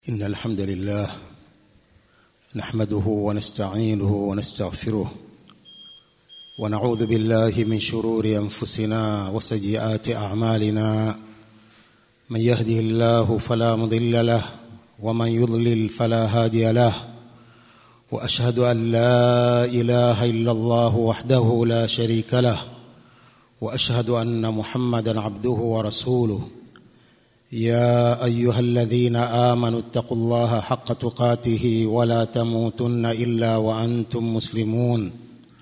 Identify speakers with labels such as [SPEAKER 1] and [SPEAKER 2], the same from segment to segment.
[SPEAKER 1] إن الحمد لله نحمده ونستعينه ونستغفره ونعوذ بالله من شرور أنفسنا وسيئات أعمالنا من يهده الله فلا مضل له ومن يضلل فلا هادي له وأشهد أن لا إله إلا الله وحده لا شريك له وأشهد أن محمدا عبده ورسوله يا ايها الذين امنوا اتقوا الله حق تقاته ولا تموتن الا وانتم مسلمون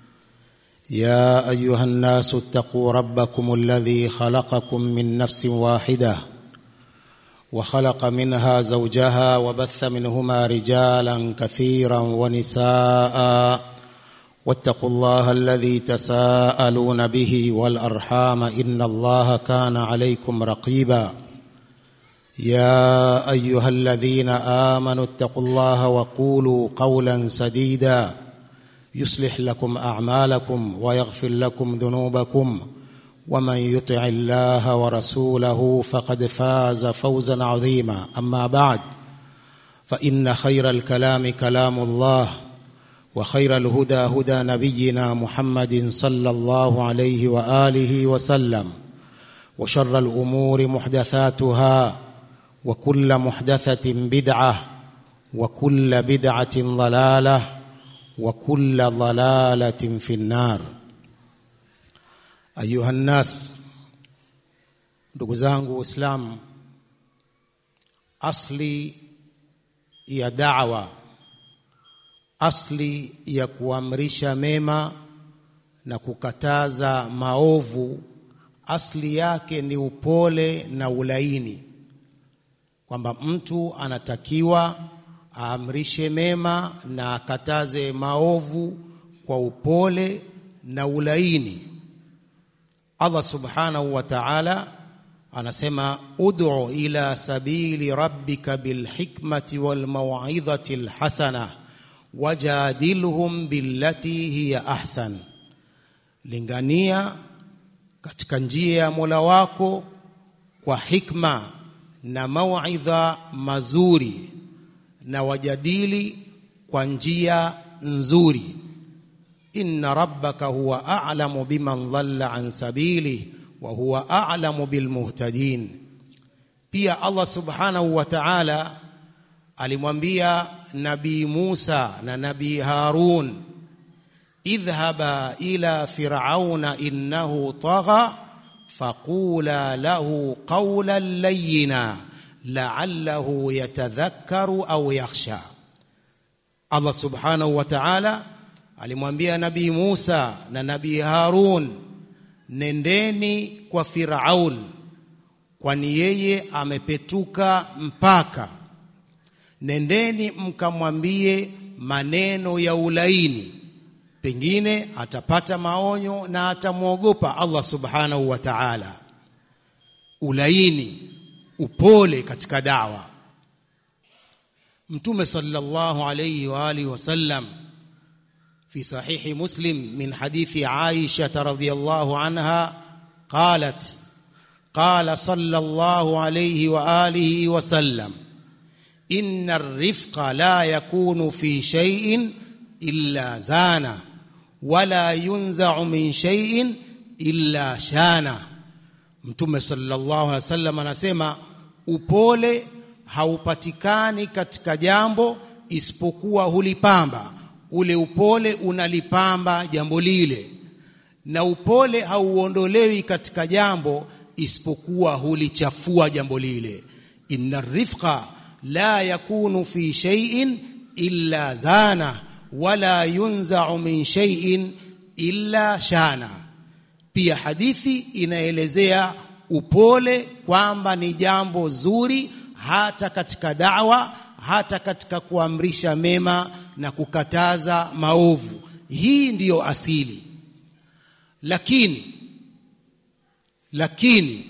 [SPEAKER 1] يا ايها الناس اتقوا ربكم الذي خلقكم من نفس واحده وخلق منها زوجها وبث منهما رجالا كثيرا ونساء واتقوا الله الذي تساءلون به والارحام ان الله كان عليكم رقيبا يا ايها الذين امنوا اتقوا الله وقولوا قولا سديدا يصلح لكم اعمالكم ويغفر لكم ذنوبكم ومن يطع الله ورسوله فقد فاز فوزا عظيما اما بعد فان خير الكلام كلام الله وخير الهدى هدى نبينا محمد صلى الله عليه واله وسلم وشر الامور محدثاتها وكل محدثة بدعة وكل بدعة ضلالة وكل ضلالة في النار أيها الناس ndugu zangu waislamu asli ya da'wa asli ya kuamrisha mema na kukataza maovu asli yake ni upole na ulaini kwamba mtu anatakiwa aamrishe mema na akataze maovu kwa upole na ulaini. Allah subhanahu wa ta'ala anasema ud'u ila sabili rabbika bilhikmati wal maw'izati alhasana wajadilhum billati hiya ahsan, lingania katika njia ya Mola wako kwa hikma na mauidha mazuri na wajadili kwa njia nzuri inna rabbaka huwa a'lamu biman dhalla an sabili wa huwa a'lamu bilmuhtadin pia Allah subhanahu wa ta'ala alimwambia nabii Musa na nabii Harun idhhaba ila fir'auna innahu tagha فقولا له قولا لينا لعله يتذكر au yakhsha Allah subhanahu wa ta'ala alimwambia nabii Musa na nabii Harun nendeni kwa Firaun kwani yeye amepetuka mpaka nendeni mkamwambie maneno ya ulaini pengine atapata maonyo na atamwogopa Allah subhanahu wa ta'ala. Ulaini, upole katika dawa. Mtume sallallahu alayhi wa alihi wasallam في صحيح مسلم من حديث عائشة رضي الله عنها قالت قال صلى الله عليه وآله وسلم إن الرفق لا يكون في شيء إلا زانه wala yunzau min shay'in illa shana. Mtume sallallahu alaihi wasallam anasema upole haupatikani katika jambo isipokuwa hulipamba. Ule upole unalipamba jambo lile, na upole hauondolewi katika jambo isipokuwa hulichafua jambo lile. Inna rifqa la yakunu fi shay'in illa zana wala yunzau min shay'in illa shana. Pia hadithi inaelezea upole kwamba ni jambo zuri hata katika da'wa, hata katika kuamrisha mema na kukataza maovu. Hii ndiyo asili. Lakini lakini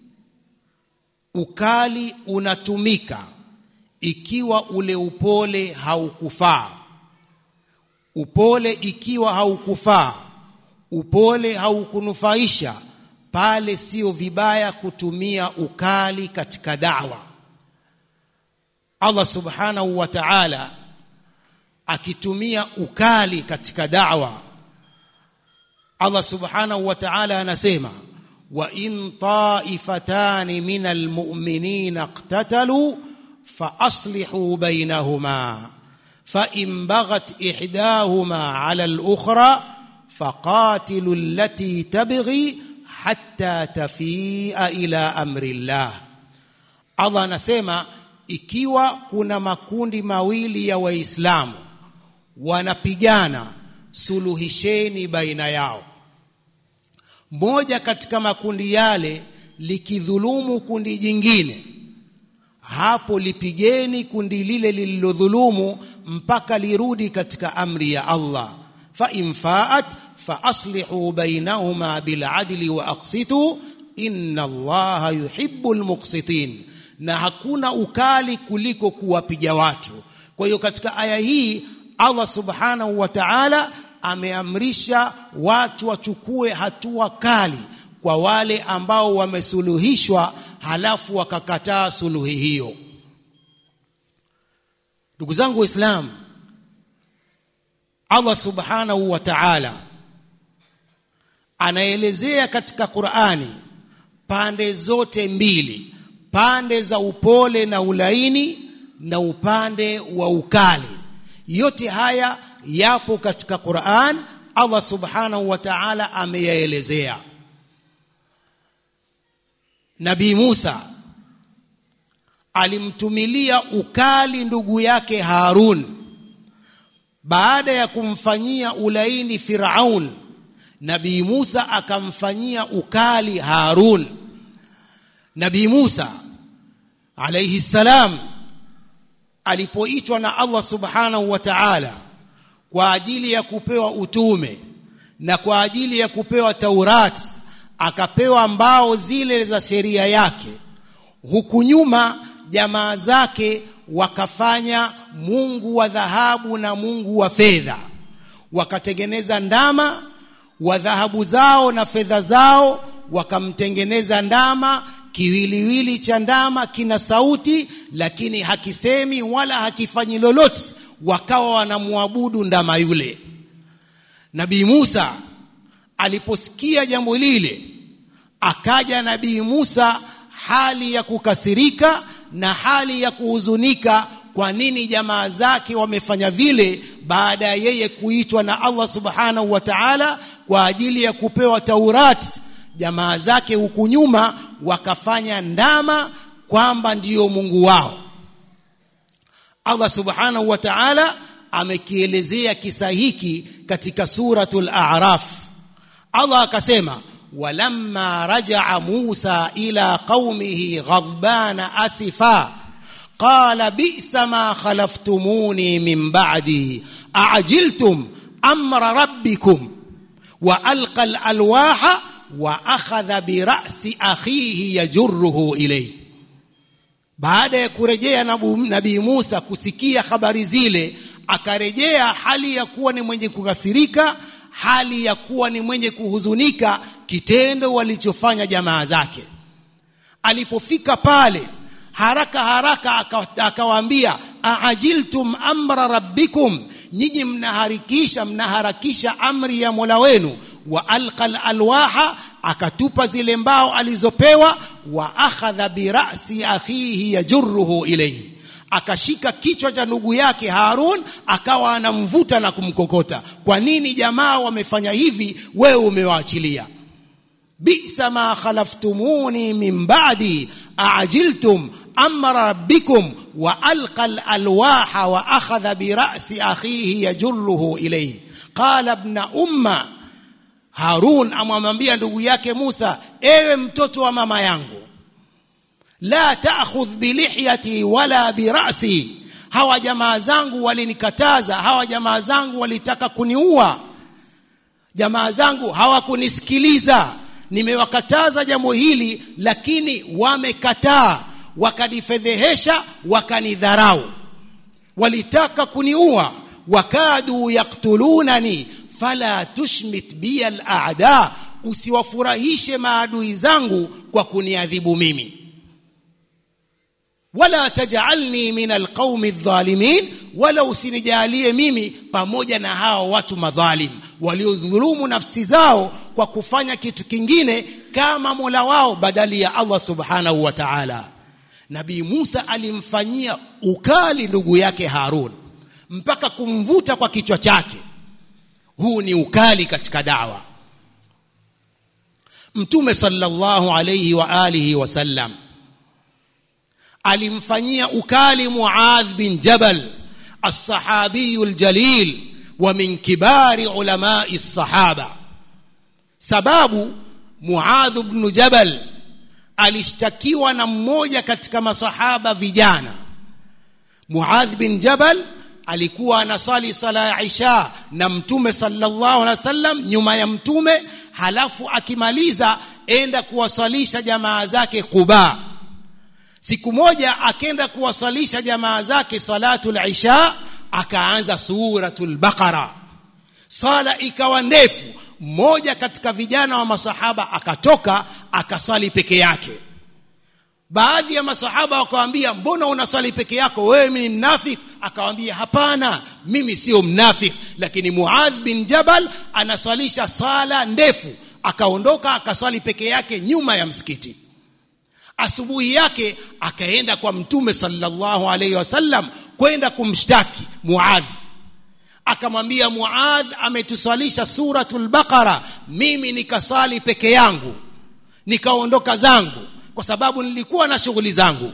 [SPEAKER 1] ukali unatumika ikiwa ule upole haukufaa upole ikiwa haukufaa, upole haukunufaisha, pale sio vibaya kutumia ukali katika dawa. Allah subhanahu wa ta'ala akitumia ukali katika da'wa Allah subhanahu wa ta'ala anasema wa in ta'ifatan min almu'minina iqtatalu fa aslihu bainahuma fa in baghat ihdahuma 'ala al-ukhra faqatilu allati tabghi hatta tafi'a ila amri Allah Allah anasema ikiwa kuna makundi mawili ya waislamu wanapigana suluhisheni baina yao moja katika makundi yale likidhulumu kundi jingine hapo lipigeni kundi lile lililodhulumu mpaka lirudi katika amri ya Allah fa infaat fa aslihu bainahuma bil adli wa aqsitu inna Allaha yuhibbul muqsitin na hakuna ukali kuliko kuwapiga watu kwa hiyo katika aya hii Allah subhanahu wa ta'ala ameamrisha watu wachukue hatua kali kwa wale ambao wamesuluhishwa halafu wakakataa suluhi hiyo ndugu zangu waislamu Allah subhanahu wa ta'ala anaelezea katika Qur'ani pande zote mbili pande za upole na ulaini na upande wa ukali yote haya yapo katika Qur'an Allah subhanahu wa ta'ala ameyaelezea Nabii Musa alimtumilia ukali ndugu yake Harun baada ya kumfanyia ulaini Firaun Nabii Musa akamfanyia ukali Harun Nabii Musa alayhi salam alipoitwa na Allah subhanahu wa ta'ala kwa ajili ya kupewa utume na kwa ajili ya kupewa Taurat akapewa mbao zile za sheria yake huku nyuma jamaa zake wakafanya mungu wa dhahabu na mungu wa fedha wakatengeneza ndama wa dhahabu zao na fedha zao wakamtengeneza ndama kiwiliwili cha ndama kina sauti lakini hakisemi wala hakifanyi lolote wakawa wanamwabudu ndama yule nabii Musa aliposikia jambo lile akaja nabii Musa hali ya kukasirika na hali ya kuhuzunika kwa nini jamaa zake wamefanya vile baada ya yeye kuitwa na Allah subhanahu wa ta'ala kwa ajili ya kupewa Taurati jamaa zake huku nyuma wakafanya ndama kwamba ndiyo Mungu wao Allah subhanahu wa ta'ala amekielezea kisa hiki katika suratul a'raf Allah akasema walamma raja'a Musa ila qaumihi ghadbana asifa qala bi'sa ma khalaftumuni min ba'di a'jiltum amra rabbikum wa alqa al-alwaha wa akhadha bi ra'si akhihi yajurruhu ilayhi baada ya kurejea nabii Musa kusikia habari zile akarejea hali ya kuwa ni mwenye kukasirika hali ya kuwa ni mwenye kuhuzunika kitendo walichofanya jamaa zake alipofika pale haraka haraka akawaambia aajiltum amra rabbikum nyinyi mnaharikisha mnaharakisha amri ya Mola wenu wa alqal alwaha akatupa zile mbao alizopewa wa akhadha bi ra'si akhihi yajurruhu ilayhi akashika kichwa cha ndugu yake Harun akawa anamvuta na kumkokota kwa nini jamaa wamefanya hivi wewe umewaachilia bisa ma khalaftumuni min ba'di a'jiltum amra rabbikum wa alqa alwaha wa akhadha bi ra'si akhihi yajurruhu ilayhi qala ibn umma Harun amwambia ndugu yake Musa ewe mtoto wa mama yangu la ta'khudh bilihyati wala birasi hawa jamaa zangu walinikataza hawa jamaa zangu walitaka kuniua jamaa zangu hawakunisikiliza nimewakataza jambo hili lakini wamekataa wakanifedhehesha wakanidharau walitaka kuniua wakadu yaktulunani fala tushmit bi al-a'da usiwafurahishe maadui zangu kwa kuniadhibu mimi wala tajalni min alqaumi dhalimin wala usinijalie mimi pamoja na hao watu madhalim waliodhulumu nafsi zao kwa kufanya kitu kingine kama mola wao badali ya allah subhanahu wa taala nabii musa alimfanyia ukali ndugu yake harun mpaka kumvuta kwa kichwa chake huu ni ukali katika dawa mtume sallallahu alayhi wa alihi wasallam alimfanyia ukali muadh bin jabal الصحابي الجليل ومن كبار علماء الصحابة sababu muadh bnu jabal alishtakiwa na mmoja katika masahaba vijana muadh bin jabal alikuwa anasali sala ya isha na mtume sallallahu alaihi wasallam nyuma ya mtume halafu akimaliza enda kuwasalisha jamaa zake quba siku moja akenda kuwasalisha jamaa zake salatul isha akaanza suratul baqara sala ikawa ndefu mmoja katika vijana wa masahaba akatoka akasali peke yake baadhi ya masahaba wakawambia mbona unasali peke yako wewe ni mnafik akawambia hapana mimi sio mnafik lakini muadh bin jabal anaswalisha sala ndefu akaondoka akaswali peke yake nyuma ya msikiti asubuhi yake akaenda kwa mtume sallallahu alaihi wasallam kwenda kumshtaki muadh akamwambia muadh ametuswalisha suratul baqara mimi nikasali peke yangu nikaondoka zangu kwa sababu nilikuwa na shughuli zangu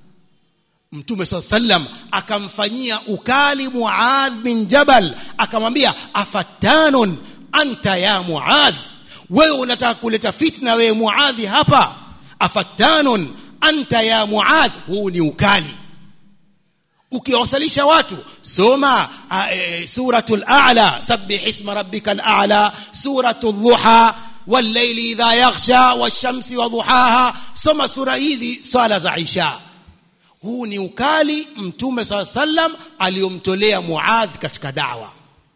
[SPEAKER 1] mtume saa sallam akamfanyia ukali muadh bin jabal akamwambia afattanun anta ya muadh wewe unataka kuleta fitna wewe muadhi hapa afattanun anta ya muadh huu ni ukali ukiwasalisha watu soma e, suratul a'la sabbih isma rabbikal a'la suratul dhuha والليل إذا يغشى والشمس وضحاها soma sura hizi swala za isha huu ni ukali mtume saa sallam aliyomtolea muadh katika dawa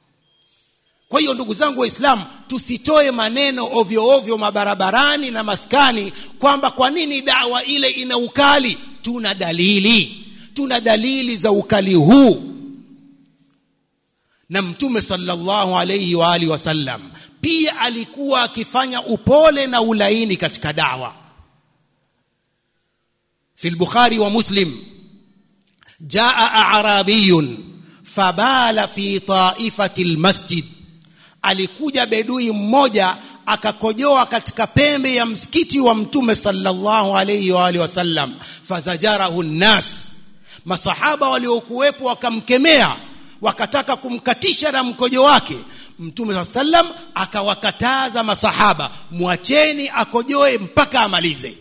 [SPEAKER 1] kwa hiyo ndugu zangu waislamu tusitoe maneno ovyo ovyo mabarabarani na maskani kwamba kwa nini dawa ile ina ukali tuna dalili tuna dalili za ukali huu na mtume sallallahu alayhi wa alihi wasallam pia alikuwa akifanya upole na ulaini katika dawa في البخاري ومسلم جاء أعرابي فبال في طائفة المسجد alikuja bedui mmoja akakojoa katika pembe ya msikiti wa mtume sallallahu alayhi wa alihi wasallam fazajarahu nnas masahaba waliokuwepo wakamkemea wakataka kumkatisha na mkojo wake mtume saa sallam akawakataza masahaba mwacheni akojoe mpaka amalize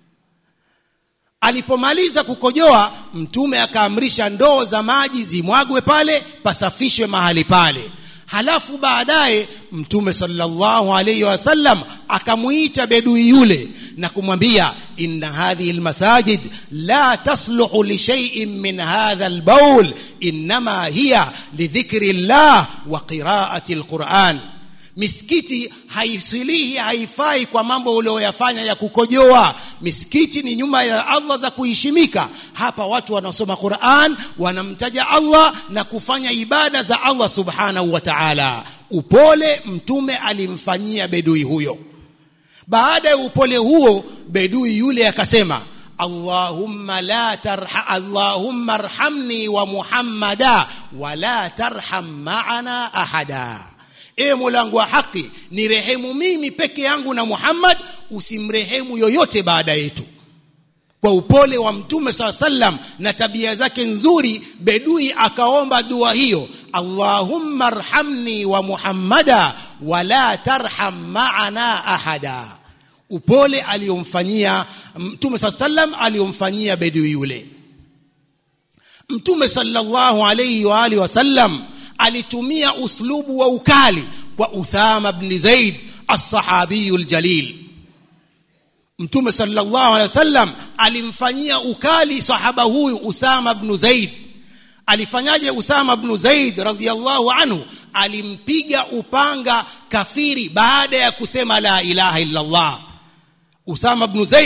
[SPEAKER 1] alipomaliza kukojoa mtume akaamrisha ndoo za maji zimwagwe pale pasafishwe mahali pale halafu baadaye mtume sallallahu alayhi wasallam akamuita bedui yule na kumwambia inna hadhihi almasajid la tasluhu li shay'in min hadha albawl inma hiya lidhikri llah wa qira'ati alquran misikiti haisilihi haifai kwa mambo ulioyafanya ya kukojoa misikiti ni nyuma ya Allah za kuheshimika hapa watu wanasoma Qur'an wanamtaja Allah na kufanya ibada za Allah subhanahu wa ta'ala upole mtume alimfanyia bedui huyo baada ya upole huo bedui yule akasema Allahumma la tarha Allahumma arhamni wa Muhammada wa la tarham ma'ana ahada ewe Mola wa haki ni rehemu mimi peke yangu na Muhammad usimrehemu yoyote baada yetu kwa upole wa mtume saa sallam na tabia zake nzuri bedui akaomba dua hiyo Allahumma arhamni wa Muhammada wala tarham ma'ana ahada upole aliyomfanyia mtume saa sallam aliyomfanyia bedui yule mtume sallallahu alayhi wa alihi wasallam alitumia uslubu wa ukali kwa Uthama ibn Zaid as-sahabiyu al-jalil Mtume sallallahu alaihi wasallam alimfanyia ukali sahaba huyu Usama ibn Zaid alifanyaje Usama ibn Zaid radhiyallahu anhu alimpiga upanga kafiri baada ya kusema la ilaha illa Allah Usama ibn Zaid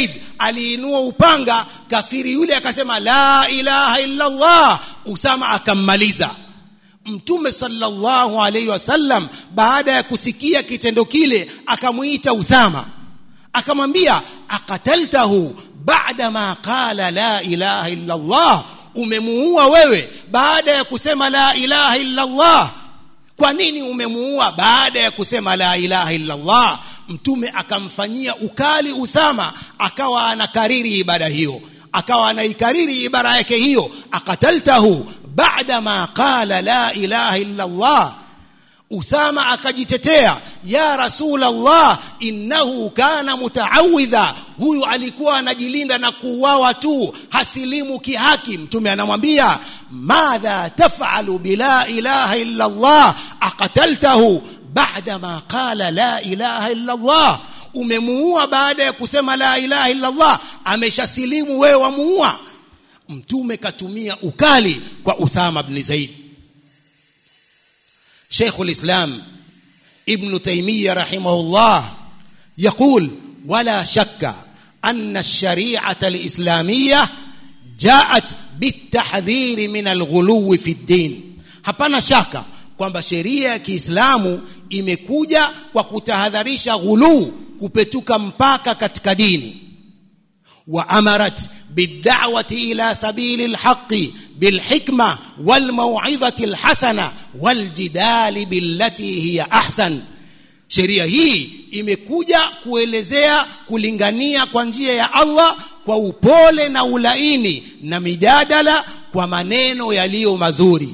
[SPEAKER 1] aliinua upanga kafiri yule akasema la ilaha illa Allah Usama akammaliza Mtume sallallahu alaihi wasallam baada ya kusikia kitendo kile akamuita Usama akamwambia akataltahu baada ma qala la ilaha illa Allah umemuua wewe baada ya kusema la ilaha illa Allah kwa nini umemuua baada ya kusema la ilaha illa Allah mtume akamfanyia ukali Usama akawa anakariri ibada hiyo akawa anaikariri ibara yake hiyo akataltahu baada ma qala la ilaha illa Allah Usama akajitetea ya rasul Allah innahu kana mutaawadha huyu alikuwa anajilinda na kuuawa tu hasilimu kihaki mtume anamwambia madha tafalu bila ilaha illa Allah aqataltahu baada ma qala la ilaha illa Allah umemuua baada ya kusema la ilaha illa Allah ameshasilimu wewe wamuua mtume katumia ukali kwa Usama bin Zaid شيخ الإسلام ابن تيمية رحمه الله يقول ولا شك أن الشريعة الإسلامية جاءت بالتحذير من الغلو في الدين hapana shaka kwamba sheria ya Kiislamu imekuja kwa kutahadharisha ghuluu kupetuka mpaka katika dini wa amarat bid'awati ila sabili alhaqi بالحكمة والموعظة الحسنة والجدال بالتي هي أحسن sheria hii imekuja kuelezea kulingania kwa njia ya Allah kwa upole na ulaini na mijadala kwa maneno yaliyo mazuri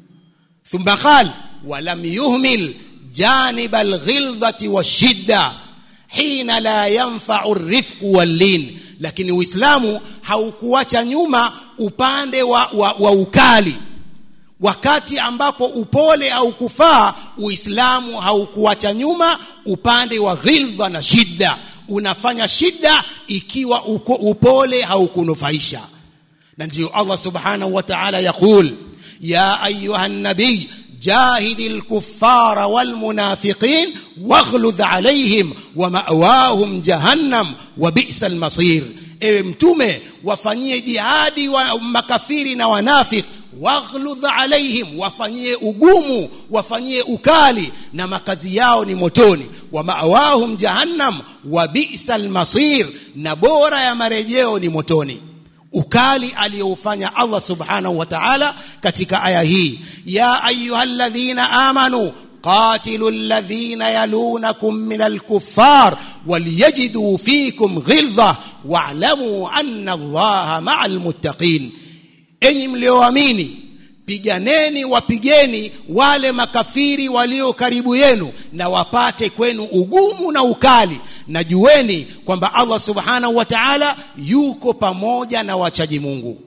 [SPEAKER 1] thumma qal walam yuhmil janib alghilzati washidda hina la yanfa'u arifqu wallin lakini uislamu haukuacha nyuma upande wa, wa, wa ukali wakati ambapo upole au kufaa uislamu haukuacha nyuma upande wa ghildha na shida unafanya shida ikiwa uko, upole haukunufaisha na ndio Allah subhanahu wa ta'ala yaqul ya ayuha nabiy جاهد الكفار والمنافقين واغلظ عليهم ومأواهم جهنم وبئس المصير ewe mtume wafanyie jihadi wa makafiri na wanafik waghludh alaihim wafanyie ugumu wafanyie ukali na makazi yao ni motoni wa ma'awahum jahannam wa bi'sal masir na bora ya marejeo ni motoni ukali aliyoufanya Allah subhanahu wa ta'ala katika aya hii ya ayyuhalladhina amanu قاتلوا الذين يلونكم من الكفار وليجدوا فيكم غلظة واعلموا أن الله مع المتقين enyi mlioamini piganeni wapigeni wale makafiri walio karibu yenu na wapate kwenu ugumu na ukali na jueni kwamba Allah subhanahu wa ta'ala yuko pamoja na wachaji Mungu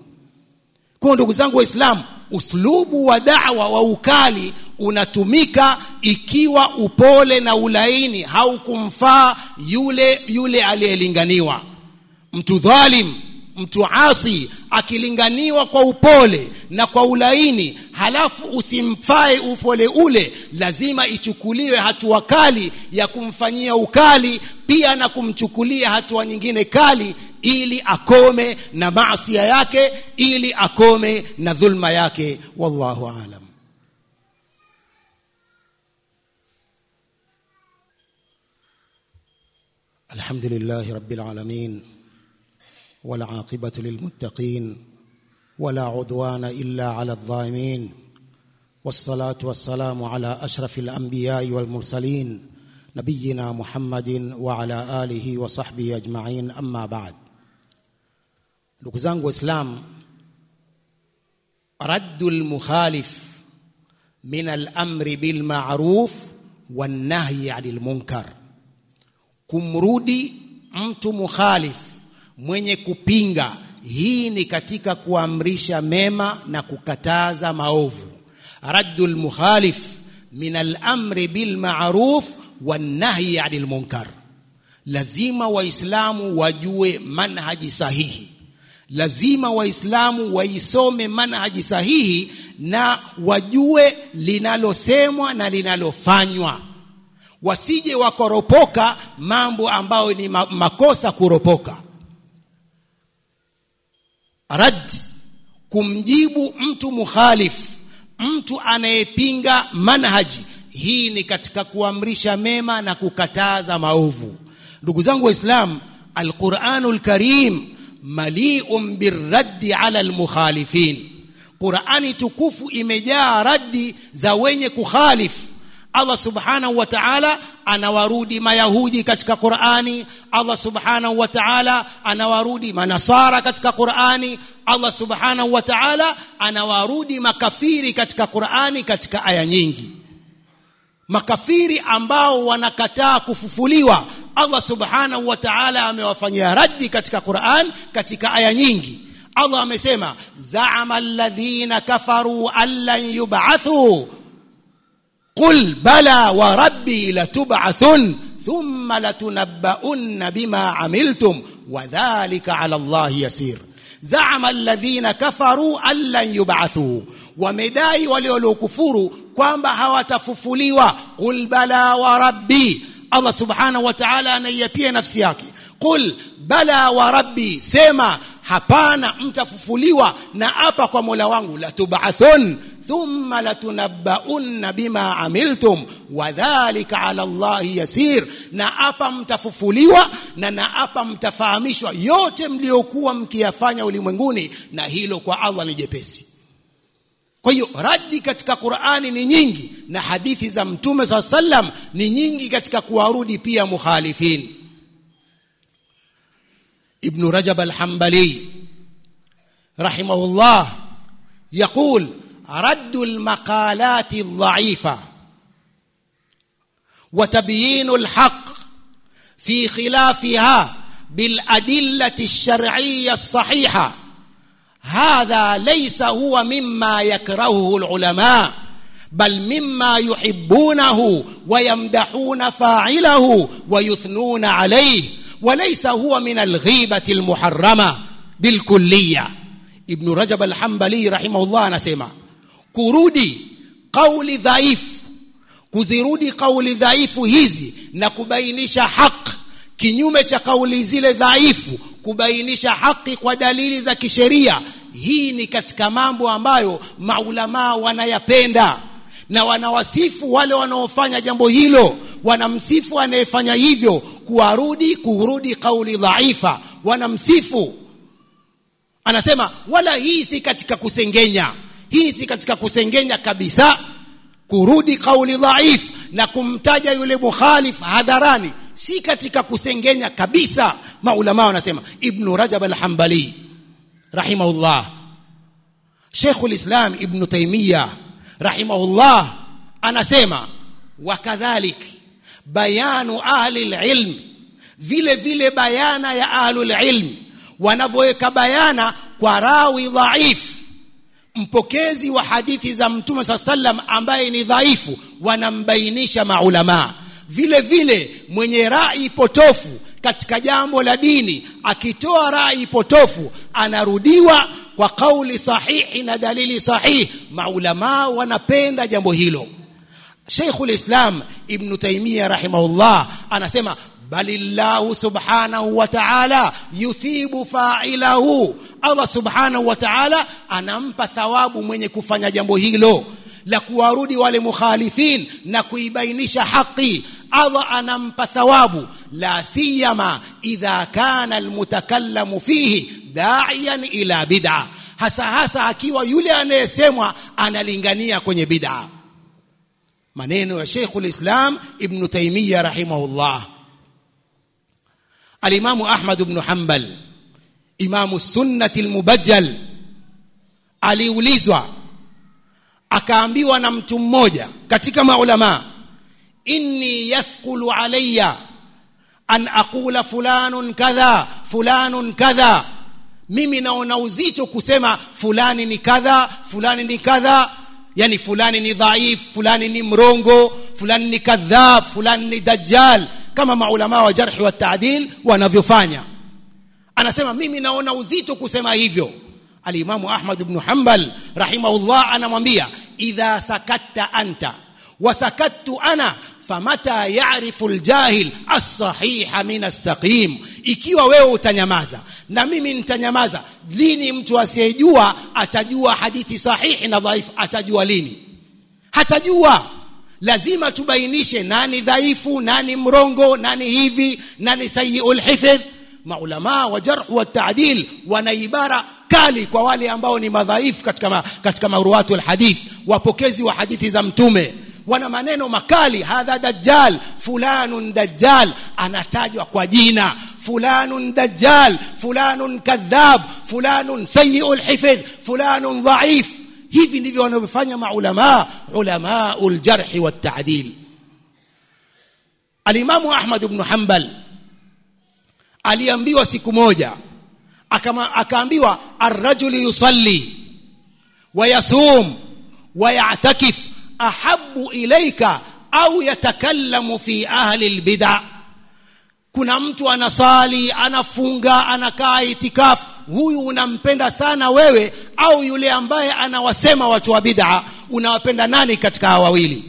[SPEAKER 1] kwa ndugu zangu waislamu uslubu wa da'wa wa ukali unatumika ikiwa upole na ulaini haukumfaa yule yule aliyelinganiwa mtu dhalim mtu asi akilinganiwa kwa upole na kwa ulaini halafu usimfae upole ule lazima ichukuliwe hatua kali ya kumfanyia ukali pia na kumchukulia hatua nyingine kali ili akome na maasia yake ili akome na dhulma yake wallahu alam الحمد لله رب العالمين والعاقبة للمتقين ولا عدوان إلا على الظالمين والصلاة والسلام على أشرف الأنبياء والمرسلين نبينا محمد وعلى آله وصحبه أجمعين أما بعد ndugu zangu waislamu raddu lmukhalif min alamri bilmaruf wannahyi ani lmunkar kumrudi mtu mukhalif mwenye kupinga hii ni katika kuamrisha mema na kukataza maovu raddu lmukhalif min alamri bilmaruf wannahyi ani lmunkar lazima waislamu wajue manhaji sahihi lazima waislamu waisome manhaji sahihi na wajue linalosemwa na linalofanywa wasije wakoropoka mambo ambayo ni makosa kuropoka rad kumjibu mtu mukhalif mtu anayepinga manhaji hii ni katika kuamrisha mema na kukataza maovu ndugu zangu waislamu alquranul karim maliun birraddi ala almukhalifin qurani tukufu imejaa raddi za wenye kukhalifu Allah subhanahu wa ta'ala anawarudi mayahudi katika Qur'ani Allah subhanahu wa ta'ala anawarudi manasara katika Qur'ani Allah subhanahu wa ta'ala anawarudi makafiri katika Qur'ani katika aya nyingi makafiri ambao wanakataa kufufuliwa Allah subhanahu wa ta'ala amewafanyia raddi katika Qur'an katika aya nyingi Allah amesema za'ama alladhina kafaru allan yub'athu قل بلى وربي لتبعثن ثم لتنبؤن بما عملتم وذلك على الله يسير زعم الذين كفروا أن لن يبعثوا ومدai wale waliokufuru kwamba hawatafufuliwa qul bala wa rabbi Allah subhanahu wa ta'ala anaiapia nafsi yake qul bala wa rabbi sema hapana mtafufuliwa na apa kwa Mola wangu la tub'athun thumma latunabbaunna bima amiltum wadhalika ala Allahi yasir, na hapa mtafufuliwa na na hapa mtafahamishwa yote mliokuwa mkiyafanya ulimwenguni, na hilo kwa Allah ni jepesi. Kwa hiyo radi katika Qur'ani ni nyingi na hadithi za Mtume saa sallam ni nyingi katika kuwarudi pia mukhalifin. Ibn Rajab al-Hanbali rahimahullah يقول رد المقالات الضعيفة وتبيين الحق في خلافها بالأدلة الشرعية الصحيحة هذا ليس هو مما يكرهه العلماء بل مما يحبونه ويمدحون فاعله ويثنون عليه وليس هو من الغيبة المحرمة بالكلية ابن رجب الحنبلي رحمه الله anasema kurudi kauli dhaifu kuzirudi kauli dhaifu hizi na kubainisha haki kinyume cha kauli zile dhaifu kubainisha haki kwa dalili za kisheria hii ni katika mambo ambayo maulamaa wanayapenda na wanawasifu wale wanaofanya jambo hilo wanamsifu anayefanya hivyo kuwarudi kurudi kauli dhaifa wanamsifu anasema wala hii si katika kusengenya hii si katika kusengenya kabisa kurudi kauli dhaif na kumtaja yule mukhalif hadharani si katika kusengenya kabisa maulama wanasema ibn rajab al-hanbali rahimahullah Sheikh al-Islam Ibn Taymiyyah rahimahullah anasema wakadhalik bayanu ahli al-ilm vile vile bayana ya ahli al-ilm wanavyoweka bayana kwa rawi dhaif mpokezi wa hadithi za mtume saa sallam ambaye ni dhaifu wanambainisha maulamaa vile vile mwenye rai potofu katika jambo la dini akitoa rai potofu anarudiwa kwa kauli sahihi na dalili sahihi maulamaa wanapenda jambo hilo Sheikhul Islam Ibn Taymiyyah rahimahullah anasema balillahu subhanahu wa ta'ala yuthibu fa'ilahu Allah subhanahu wa ta'ala anampa thawabu mwenye kufanya jambo hilo la kuwarudi wale mukhalifin na kuibainisha haki Allah anampa thawabu la siyama idha kana almutakallamu fihi da'iyan ila bid'a hasa hasa akiwa yule anayesemwa analingania kwenye bid'a maneno ya Sheikhul Islam Ibn Taymiyyah rahimahullah Al-Imam Ahmad ibn Hanbal Imamu Sunnati al-Mubajjal aliulizwa akaambiwa na mtu mmoja katika maulama inni yathqulu alayya an aqula fulanun kadha fulanun kadha mimi naona uzito kusema fulani ni kadha fulani ni kadha yani fulani ni dhaif fulani ni mrongo fulani ni kadhab fulani ni dajjal kama maulama wa jarhi wa taadil wanavyofanya anasema mimi naona uzito kusema hivyo alimamu ahmad ibn hanbal rahimahullah anamwambia idha sakatta anta wa sakattu ana famata yarifu ljahil alsahiha min alsaqim ikiwa wewe utanyamaza na mimi nitanyamaza lini mtu asiyejua atajua hadithi sahihi na dhaifu atajua lini hatajua lazima tubainishe nani dhaifu nani mrongo nani hivi nani sayiul hifdh maulama wa jarh wa ta'dil wana ibara kali kwa wale ambao ni madhaifu katika ma, katika maruwatu alhadith wapokezi wa hadithi za mtume wana maneno makali hadha dajjal fulanun dajjal anatajwa kwa jina fulanun dajjal fulanun kadhab fulanun sayiul hifdh fulanun dhaif hivi ndivyo wanavyofanya maulama ulamaul jarh wa ta'dil alimamu ahmad ibn hanbal aliambiwa siku moja akama akaambiwa arrajulu yusalli wayasum wayatakif ahabu ilaika au yatakallamu fi ahli albid'a kuna mtu anasali anafunga anakaa itikafu huyu unampenda sana wewe au yule ambaye anawasema watu wa bid'a unawapenda nani katika hawa wawili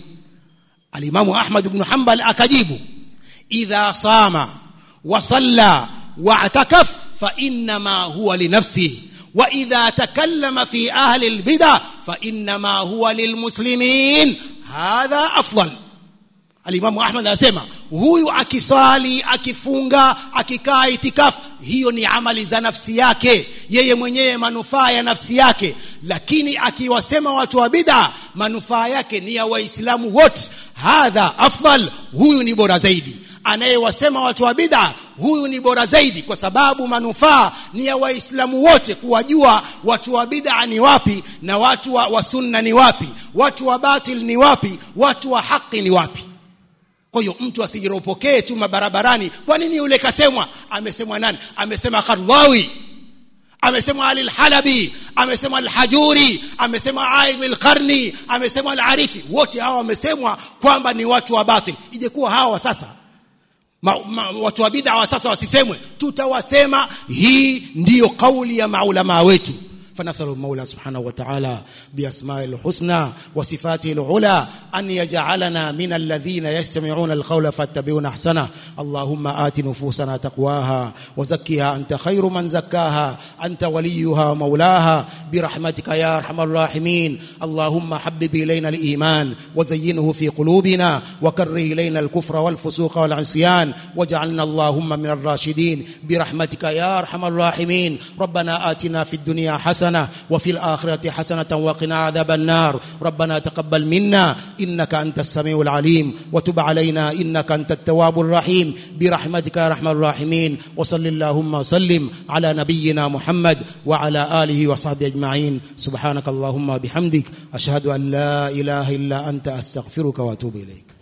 [SPEAKER 1] alimamu ahmad ibn hanbal akajibu idha sama wa salla wa atakaf fa inma huwa li nafsihi wa idha takallama fi ahli albid'a fa inma huwa lilmuslimin hadha afdal alimamu ahmad anasema huyu akisali akifunga akikaa itikafu hiyo ni amali za nafsi yake yeye mwenyewe manufaa ya nafsi yake lakini akiwasema watu wa bid'a manufaa yake ni ya waislamu wote hadha afdal huyu ni bora zaidi anayewasema watu wa bid'a huyu ni bora zaidi kwa sababu manufaa ni ya waislamu wote kuwajua watu wa bid'a ni wapi na watu wa, wa sunna ni wapi watu wa batil ni wapi watu wa haki ni wapi kwa hiyo mtu asijiropokee tu mabarabarani kwa nini yule kasemwa amesemwa nani amesema Kardhawi amesema Ali al-Halabi amesema al-Hajuri amesema Aidh al-Qarni amesema al-Arifi wote hawa wamesemwa kwamba ni watu wa batil ijekuwa hawa sasa ma, ma, watu wa bid'a wa sasa wasisemwe tutawasema hii ndiyo kauli ya maulama wetu فنسأل المولى سبحانه وتعالى بأسماء الحسنى وصفاته العلى أن يجعلنا من الذين يستمعون القول فاتبعون أحسنه اللهم آت نفوسنا تقواها وزكها أنت خير من زكاها أنت وليها ومولاها برحمتك يا أرحم الراحمين اللهم حبب إلينا الإيمان وزينه في قلوبنا وكره إلينا الكفر والفسوق والعصيان واجعلنا اللهم من الراشدين برحمتك يا أرحم الراحمين ربنا آتنا في الدنيا حسنة حسنة وفي الآخرة حسنة وقنا عذاب النار ربنا تقبل منا إنك أنت السميع العليم وتب علينا إنك أنت التواب الرحيم برحمتك يا رحمن الراحمين وصل اللهم وسلم على نبينا محمد وعلى آله وصحبه أجمعين سبحانك اللهم بحمدك أشهد أن لا إله إلا أنت أستغفرك وأتوب إليك